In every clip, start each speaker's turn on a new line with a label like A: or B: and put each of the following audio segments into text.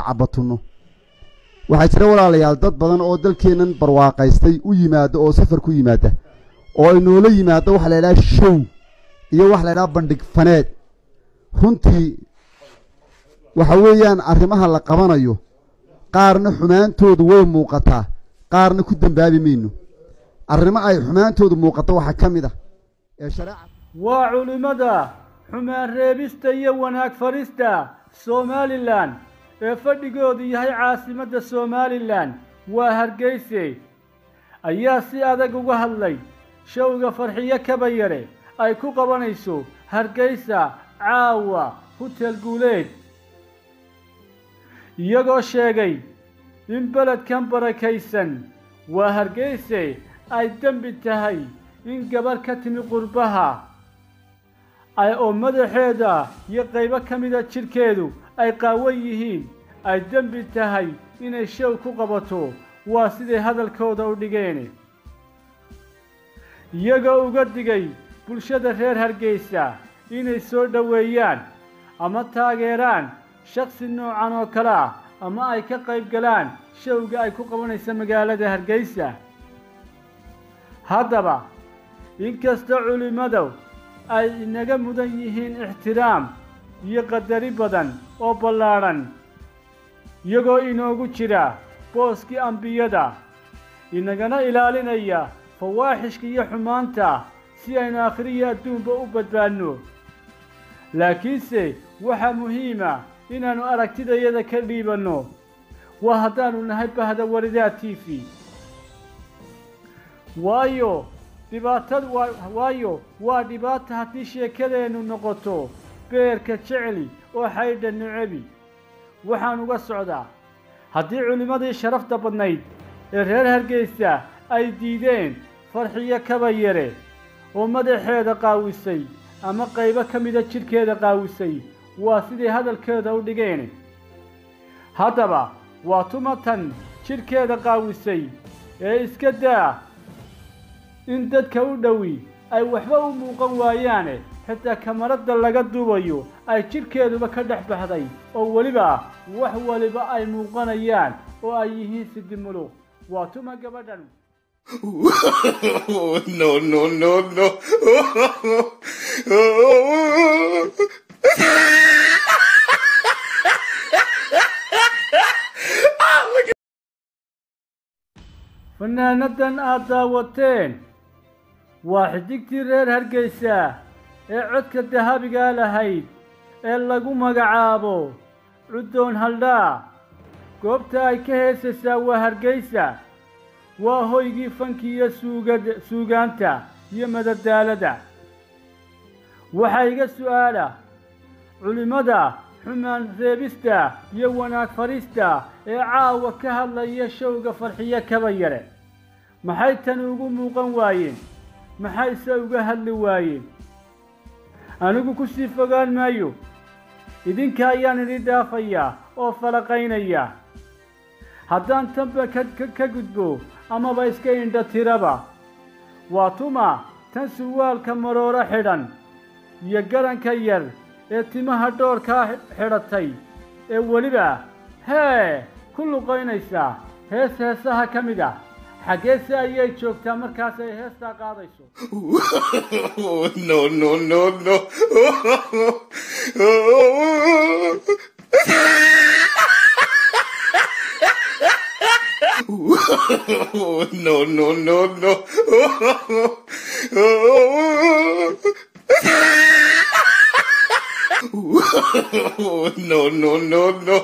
A: cabatunno waxaa jira walaalayaal dad badan oo dalkeennan barwaaqaystay u yimaada oo safar ku yimaada oo ay noola yimaado waxa la idhaha show iyo waxa la idhaha bandhig faneed runtii waxa weeyaan arrimaha la qabanayo qaarna xumaantoodu way muuqataa qaarna ku dembaabi mayno arrimo ay xumaantoodu muuqato waxaa ka mid ah ee shareeca
B: waa culimmada xumaan reebista iyo wanaag farista somalilan ee fadhigoodu yahay caasimadda somalilan waa hargeyse ayaa si adag uga hadlay showga farxiyo kabayare ay ku qabanayso hargeysa caawa hutel guuleed iyagoo sheegay in beledkan barakaysan waa hargeyse ay dembi tahay in gabarh ka timi qurbaha ay oo madaxeeda iyo qaybo ka mida jidhkeedu ay qaawan yihiin ay dembi tahay inay show ku qabato waa siday hadalkooda u dhigeen iyagoo uga digay bulshada reer hargeysa inay soo dhoweeyaan ama taageeraan shaksi noocan oo kale ah ama ay ka qayb galaan showga ay ku qabanaysa magaalada hargeysa haddaba inkastoo culimmadu ay inaga mudan yihiin ixtiraam iyo qadari badan oo ballaadhan iyagoo inoogu jira booskii ambiyada inagana ilaalinaya fawaaxishka iyo xumaanta si aynu akhriyo adduunba u badbaadno laakiinse waxaa muhiima inaannu aragtidayada ka dhiibanno waa haddaannu nahay bahda waridaa t v waayo dhibaatadu waa waayo waa dhibaata haddii sheekadeennu noqoto beerka jecli oo xaydha necebi waxaan uga socdaa haddii culimmadii sharafta badnayd ee reer hargeysa ay diideen farxiyo kaba yare oo madaxeeda qaawisay ama qaybo ka mida jidhkeeda qaawisay waa siday hadalkeeda u dhigeen haddaba waa tumatan jidhkeeda qaawisay ee iska daa in dadka u dhowi ay waxba u muuqan waayaane xitaa kamaradda laga duubayo ay jidhkeeduba ka dhex baxday oo weliba wax waliba ay muuqanayaan oo ay yihiin sidimuluq waa tuma gabadhan
C: no, no, no, no.
B: fanaanadan aad daawateen waa xidigtii reer hargeysa ee codka dahabigaa lahayd ee lagu magacaabo cuddoon haldhaa goobta ay ka heesaysaa waa hargeysa waa hoygii fanki iyo suugad suugaanta iyo madadaalada waxaa iga su'aala culimmada xumaan reebista iyo wanaag farista ee caawa ka hadlaya showga farxiyo kaba yare maxay tani ugu muuqan waayeen maxayse uga hadli waayeen anigu ku sii fogaan maayo idinka ayaan idin dhaafayaa oo falaqaynaya haddaan tanba ka gudbo amaba iska indha tiraba waa tuma tan surwaalka marooro xidhan iyo garanka yar ee timaha dhoorkaa xidhatay ee weliba hee ku luqaynaysaa hees heesaha ka mid ah xaggeese ayay joogtaa markaas ay heestaa qaadayso
C: no, no, no, no. no, no, no, no. no, no, no, no.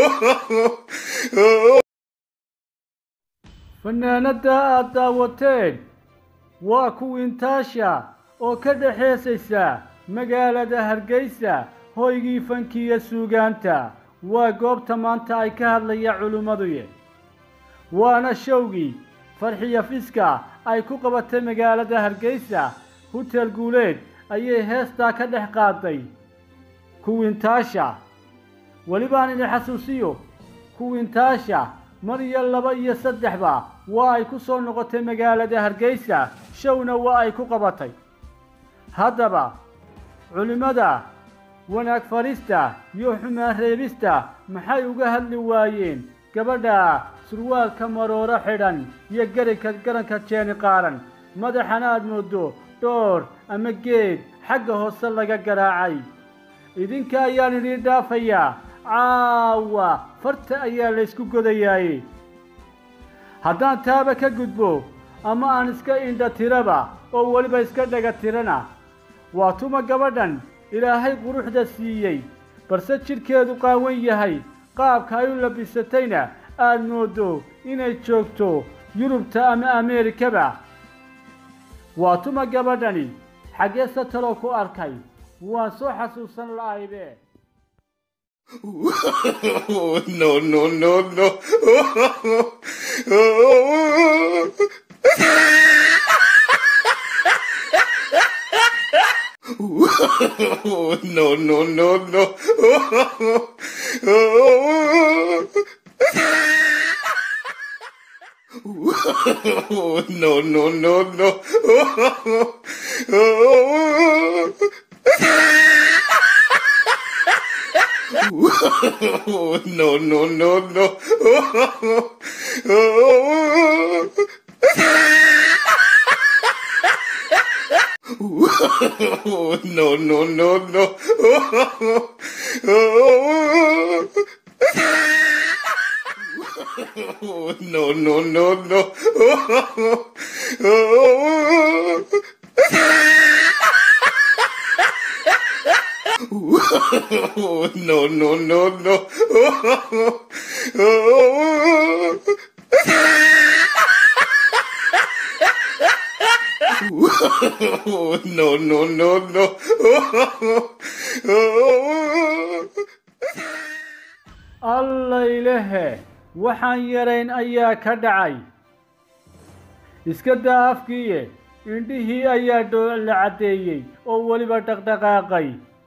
B: fanaanadda aad daawateen waa kuwiintaasha oo ka dhexeesaysa magaalada hargeysa hoygii fankiiyo suugaanta waa goobta maanta ay ka hadlaya culimmaduye waana showgii farxiyo fiska ay ku qabatay magaalada hargeysa hutel guuleed ayay heestaa ka dhex qaaday kuwiintaasha welibaan idin xasuusiyo kuwiintaasha mar iyo laba iyo saddexba waa ay ku soo noqotay magaalada hargeysa showna waa ay ku qabatay haddaba culimmada wanaag farista iyo xumaan reebista maxay uga hadli waayeen gabadha surwaalka marooro xidhan iyo garinka garanka jeeni qaaran madaxana aad moodo dhoor ama geed xagga hoose laga garaacay idinka ayaan idiin dhaafayaa caawa farta ayaa laysku godayaaye haddaan taaba ka gudbo ama aan iska indha tiraba oo weliba iska dhaga tirana waa tuma gabadhan ilaahay quruxda siiyey balse jidhkeedu qaawan yahay qaabka ay u labisatayna aad moodo inay joogto yurubta ama ameerikaba waa tuma gabadhani xaggee sataloo ku arkay waan soo xasuusan la'aybe
C: no, no, no, no. no, no, no, no. no, no, no, no. no, no, no, no. no, no, no, no. no, no, no, no. no, no, no, no. no, no, no, no.
B: allaylehe waxaan yarayn ayaa ka dhacay iska daa afkiiye indhihii ayaa dhoola caddeeyey oo weliba dhaqdhaqaaqay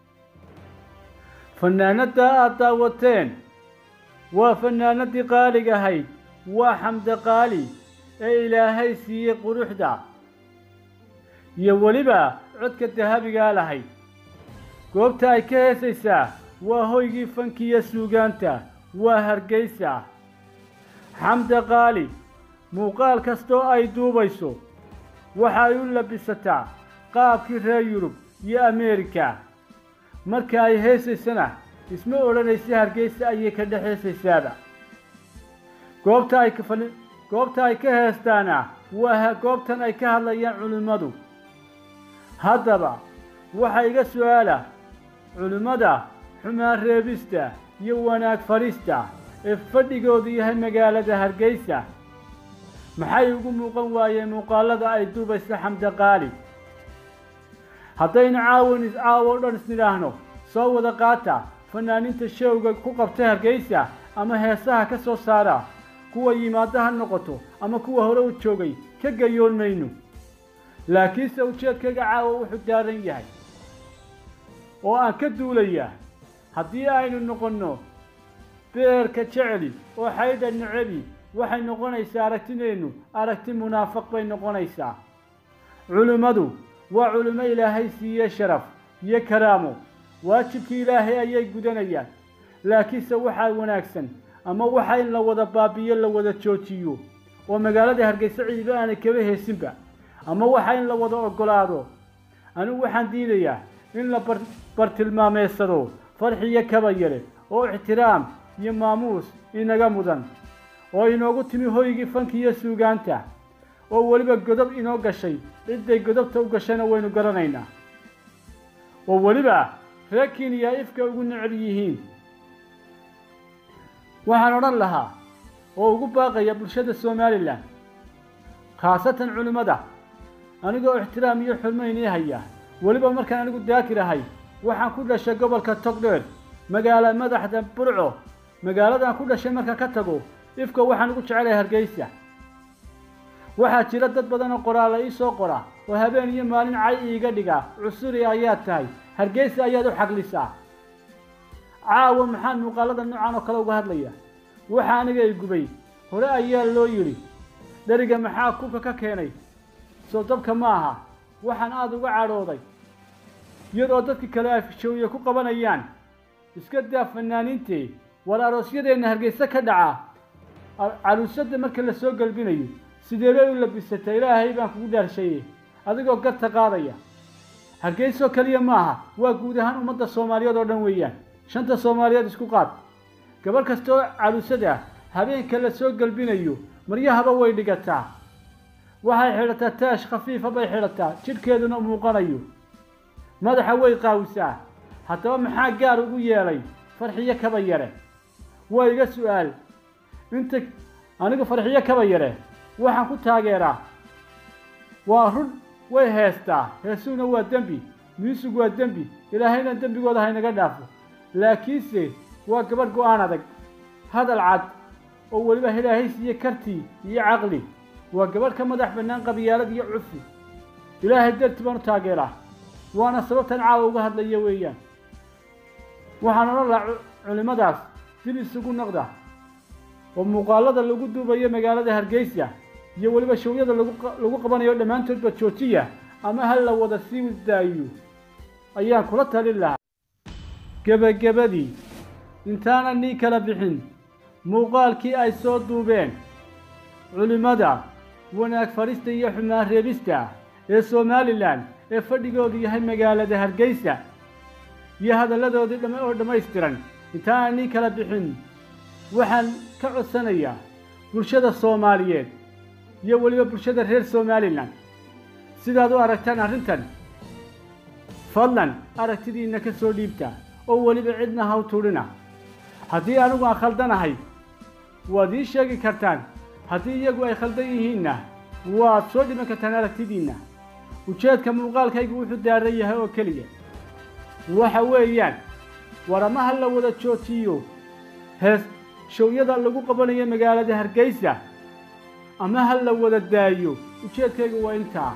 B: fannaanadda aad daawateen waa fannaanadii qaalig ahayd waa xamde qaali ee ilaahay siiyey quruxda iyo weliba codka dahabigaa lahayd goobta ay ka heesaysaa waa hoygii fankiya suugaanta waa hargaysa xamde qaali muuqaal kastoo ay duubayso waxa ay u labisataa qaabkii reer yurub iyo ameerika marka ay heesaysana isma odhanaysa hargeysa ayay ka dhex heesaysaaba goobta ay kafali goobta ay ka heestaana waa goobtan ay ka hadlayaan culimmadu haddaba waxaa iga su-aala culimmada xumaan reebista iyo wanaag farista ee fadhigoodu yahay magaalada hargeysa maxay ugu muuqan waayeen muuqaalada ay duubaysa xamde qaali haddaynu caawin caawo o dhan isnidhaahno soo wada qaata fanaaniinta showga ku qabta hargeysa ama heesaha ka soo saara kuwa yimaado ha noqoto ama kuwa hore u joogay ka gayoon mayno laakiinse ujeedkaga caawa wuxuu daaran yahay oo aan ka duulayaa haddii aynu noqonno beerka jeceli oo xaydha necebi waxay noqonaysaa aragtideennu aragti munaafiq bay noqonaysaa culimmadu waa culimo ilaahay siiye sharaf iyo karaamo waajibkii ilaahay ayay gudanayaan laakiinse waxaa wanaagsan ama waxa in la wada baabiyo la wada joojiyo oo magaalada hargeysa ciiba aanay kaba heesinba ama waxa in la wada oggolaado anigu waxaan diidayaa in la bar bartilmaameysado farxiyo kaba yare oo ixtiraam iyo maamuus inaga mudan oo inoogu timi hoygii fanki iyo suugaanta oo weliba godob inoo gashay cidday godobta u gashayna waynu garanaynaa oo weliba reer kenya ifka ugu necel yihiin waxaan odhan lahaa oo ugu baaqaya bulshada somalilan khaasatan culimmada anigoo ixtiraam iyo xurmo inii haya weliba markaan anigu daakir ahay waxaan ku dhashay gobolka togdheer magaala madaxda burco magaaladan ku dhashay markaan ka tago ifka waxaan ugu jecelahay hargeysa waxaa jira dad badan oo qoraalla ii soo qora oo habeen iyo maalin cay iiga dhiga cusuri ayaad tahay hargeysa ayaad u xaglisaa caawa maxaan muuqaalada noocan oo kale uga hadlaya waxa aniga i gubay hore ayaa loo yidhi dheriga maxaa kubka ka keenay soo dabka ma aha waxaan aada uga cadhooday iyadoo dadka kale ay showye ku qabanayaan iska daa fanaaniintee war aroosyadeenna hargeysa ka dhaca caruusada marka la soo galbinayo sidee bay u labisata ilaahay baan kugu dhaarshaye adigoo garta qaadaya hargeysoo keliya maaha waa guud ahaan ummadda soomaaliyeed oo dhan weeyaan shanta soomaaliyeed isku qaad gabadh kastoo caruusada ah habeenka la soo galbinayo maryahaba way dhigataa waxay xidhataa taash khafiifa bay xidhataa jidhkeeduna muuqanayo madaxa way qaawisaa haddaba maxaa gaar ugu yeelay farxiyo kaba yare waa iga su-aal inta anigu farxiyo kaba yare waxaan ku taageeraa waa run way heestaa heesuhuna waa dembi miisig waa dembi ilaahayna dembigooda haynaga dhaafo laakiinse waa gabadh go-aan adag hadal cad oo weliba ilaahay siiye kartii iyo caqli waa gabadh ka madax bannaan qabiyaalad iyo cufi ilaahay darti baan u taageeraa waana sababtan caawa uga hadlaya weeyaan waxaan odhan lahaa culimmadaas dib isugu noqda oo muuqaalada lagu duubayo magaalada hargeysa iyo weliba showyada lagu qabanayo dhammaantoodba joojiya ama ha la wada sii daayo ayaan kula talin lahaa gebagabadii intaana nii kala bixin muuqaalkii ay soo duubeen culimmada wanaag farista iyo xumaan reebista ee somalilan ee fadhigoodu yahay magaalada hargeysa iyo hadalladoodii dham oo dhammaystiran intaana nii kala bixin waxaan ka codsanayaa bulshada soomaaliyeed iyo weliba bulshada reer somalilan sidaad u aragtaan arrintan fadlan aragtidiinna ka soo dhiibta oo weliba cidna haw tudhina haddii anigu aan khaldanahay waad ii sheegi kartaan haddii iyagu ay khaldan yihiinna waad soo dhiman kartaan aragtidiinna ujeedka muuqaalkaygu wuxuu daaran yahay oo keliya waxa weeyaan war ama ha la wada joojiyo hees showyada lagu qabanayo magaalada hargeysa ama ha la wada daayo ujeedkaygu waa intaa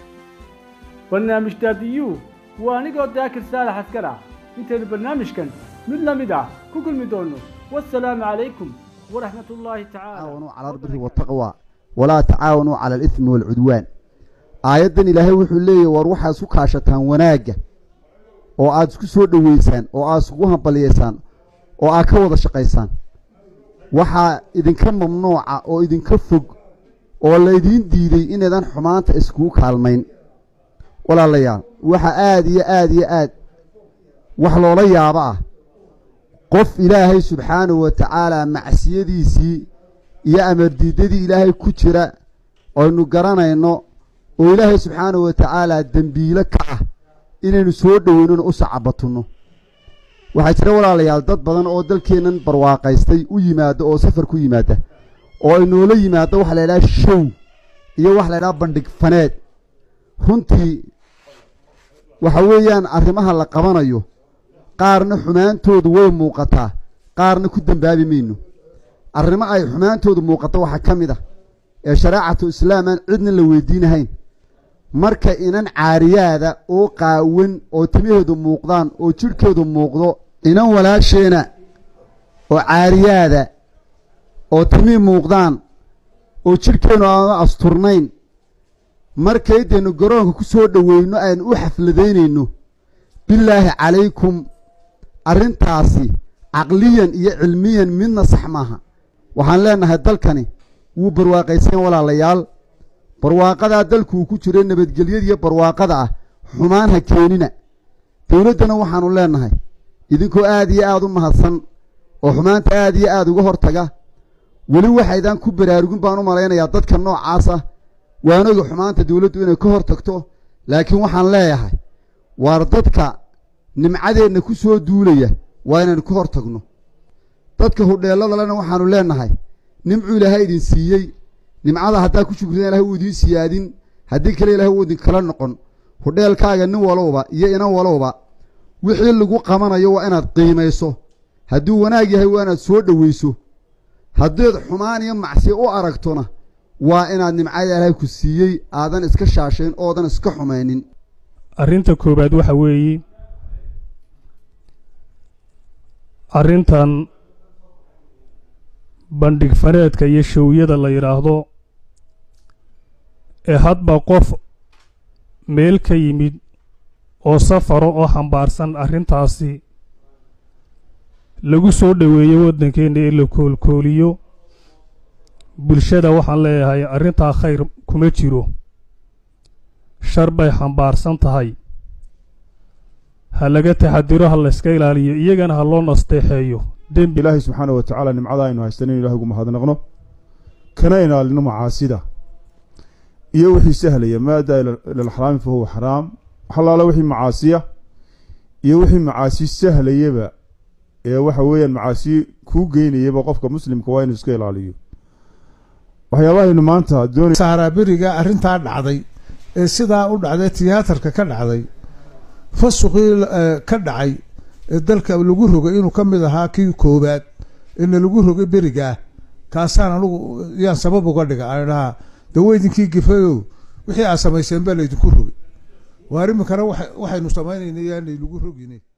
B: barnaamij daadiyuu waa anigoo daakir saalax askar ah intaynu barnaamijkan mid la mid ah ku kulmi doonno wasalaamu calaykum waraxmat ullaahi
A: تعاونوا على البر والتقوى ولا تعاونوا على الإثم والعدوان aayaddan ilaahay wuxuu leeyahy war waxaad isku kaashataan wanaagga oo aad isku soo dhoweysaan oo aad iskugu hambaliyaysaan oo aad ka wada shaqaysaan waxaa idinka mamnuuca oo idinka fog oo laydiin diiday inaydan xumaanta iskugu kaalmayn walaalayaal waxa aad iyo aad iyo aad wax loola yaabo ah qof ilaahay subxaanahu wa tacaalaa macsiyadiisii iyo amardiidadii ilaahay ku jira aynu garanayno oo ilaahay subxaanahu wa tacaalaa dembiilo ka ah inaynu soo dhoweynona u sacabatunno waxaa jira walaalayaal dad badan oo dalkeennan barwaaqaystay u yimaada oo safar ku yimaada oo ay noola yimaado waxa la ydhaha show iyo waxa la ydhaha bandhig faneed runtii waxa weeyaan arrimaha la qabanayo qaarna xumaantoodu way muuqataa qaarna ku dembaabi mayno arrimo ay xumaantoodu muuqato waxaa ka mid ah ee shareecatu islaam aan cidna la weydiinahayn marka inan caariyaada oo qaawan oo timaheedu muuqdaan oo jidhkeedu muuqdo inan walaasheena oo caariyaada oo timihii muuqdaan oo jidhkeennu aanu asturnayn markaydaynu garoonka ku soo dhoweyno aynu u xafladaynayno bilaahi calaykum arrintaasi caqliyan iyo cilmiyan midna sax maaha waxaan leennahay dalkani wuu barwaaqaysan walaalayaal barwaaqadaa dalku uu ku jiro nabadgelyada iyo barwaaqada ah xumaan ha keenina dowladdana waxaannu leennahay idinkoo aad iyo aad u mahadsan oo xumaanta aad iyo aad uga hortaga weli waxaydaan ku baraarugin baan u malaynayaa dadka noocaas ah waanoga xumaanta dowladdu inay ka hor tagto laakiin waxaan leeyahay waar dadka nimcadeenna ku soo duulaya waa inaynu ka hor tagno dadka hudheelladalena waxaannu leennahay nimcuu ilaahay idin siiyey nimcada haddaa ku shukridan ilahay wuu idiin siyaadin haddii kale ilahay wuu idinkala noqon hudheelkaaga nin walowba iyo inan walowba wixii lagu qabanayo waa inaad qiimayso hadduu wanaag yahay waa inaad soo dhoweyso haddaed xumaan iyo macsiyo u aragtona waa inaad nimcada ilaahay ku siiyey aadan iska shaashayn oodan iska xumaynin
D: arrinta koowaad waxa weeye arrintan bandhig faneedka iyo showyada la yidhaahdo ee hadba qof meel ka yimid oo safaro oo xambaarsan arrintaasi lagu soo dhoweeyo waddankeenna ee la koolkooliyo bulshada waxaan leeyahay arrintaa khayr kuma jiro shar bay xambaarsan tahay ha laga taxadiro ha layska ilaaliyo iyagana ha loo nasteexeeyo dembi
E: ilaahay subxaana wa tacaala nimcada aynu haystan in ilahi ugu mahadnaqno kana ilaalino macaasida iyo wixii sahlaya maa daa ila alxaraami fa huwa xaraam waxalaala wixii macaasiya iyo wixii macaasi sahlayaba ee waxa weeyaan macaasi kuu geynayaba qofka muslimka waa inuu iska ilaaliyo waxyaabahaynu maanta doonay
F: saaraaberiga arrintaa dhacday ee sidaa u dhacday tiyaatarka ka dhacday fasuqii ka dhacay ee dalka lagu rogay inuu ka mid ahaa kii koowaad eena lagu rogay berigaa kaasaan anugu yaan sabab uga dhiga aan dhahaa daweydinkii gifayow wixii aad samayseen baa laydinku rogay waar iminkana waxaynu samaynayna yaanay lagu rogine